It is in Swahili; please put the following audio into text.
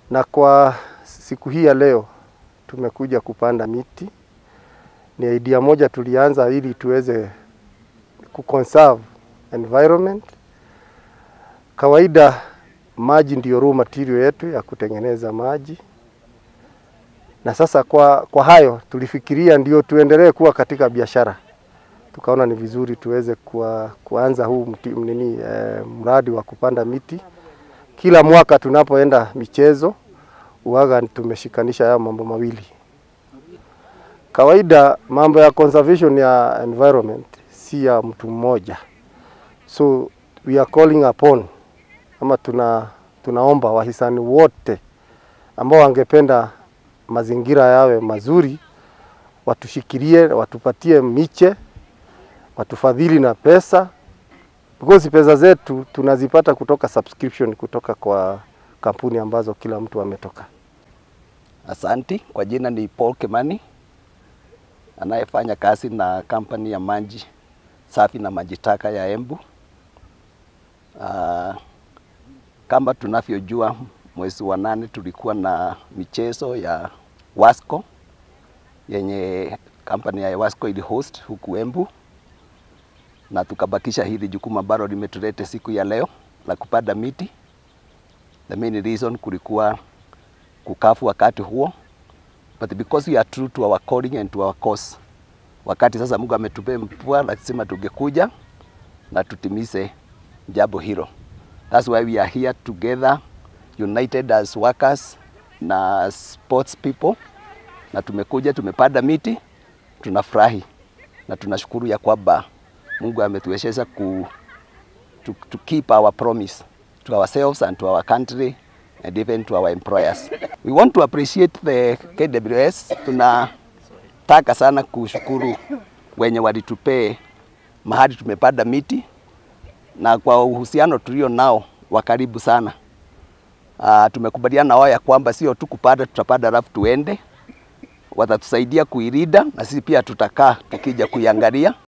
na kwa siku hii ya leo tumekuja kupanda miti. Ni idea moja tulianza ili tuweze kuconserve environment. Kawaida maji ndiyo raw material yetu ya kutengeneza maji, na sasa kwa, kwa hayo tulifikiria ndio tuendelee kuwa katika biashara, tukaona ni vizuri tuweze kuwa, kuanza huu mti, nini, eh, mradi wa kupanda miti. Kila mwaka tunapoenda michezo uwaga tumeshikanisha haya mambo mawili. Kawaida mambo ya conservation ya environment si ya mtu mmoja, so we are calling upon ama tuna, tunaomba wahisani wote ambao wangependa mazingira yawe mazuri watushikilie, watupatie miche, watufadhili na pesa, because pesa zetu tunazipata kutoka subscription kutoka kwa kampuni ambazo kila mtu ametoka. Asanti, kwa jina ni Paul Kimani anayefanya kazi na kampani ya maji safi na maji taka ya Embu. Uh, kama tunavyojua mwezi wa nane tulikuwa na michezo ya Wasco yenye kampani ya Wasco ili host huku Embu, na tukabakisha hili jukumu ambalo limetulete siku ya leo la kupanda miti. The main reason kulikuwa kukafu wakati huo, but because we are true to our calling and to our cause, wakati sasa Mungu ametupea mvua, lazima tungekuja na tutimize jambo hilo. That's why we are here together united as workers na sports people, na tumekuja tumepanda miti, tunafurahi na tunashukuru ya kwamba Mungu ametuwezesha ku to, to keep our promise to ourselves and to our country and even to our employers. We want to appreciate the KWS. Tunataka sana kushukuru wenye walitupee mahali tumepanda miti na kwa uhusiano tulio nao wa karibu sana. Uh, tumekubaliana nao ya kwamba sio tu kupanda, tutapanda alafu tuende, watatusaidia kuirida na sisi pia tutakaa tukija kuiangalia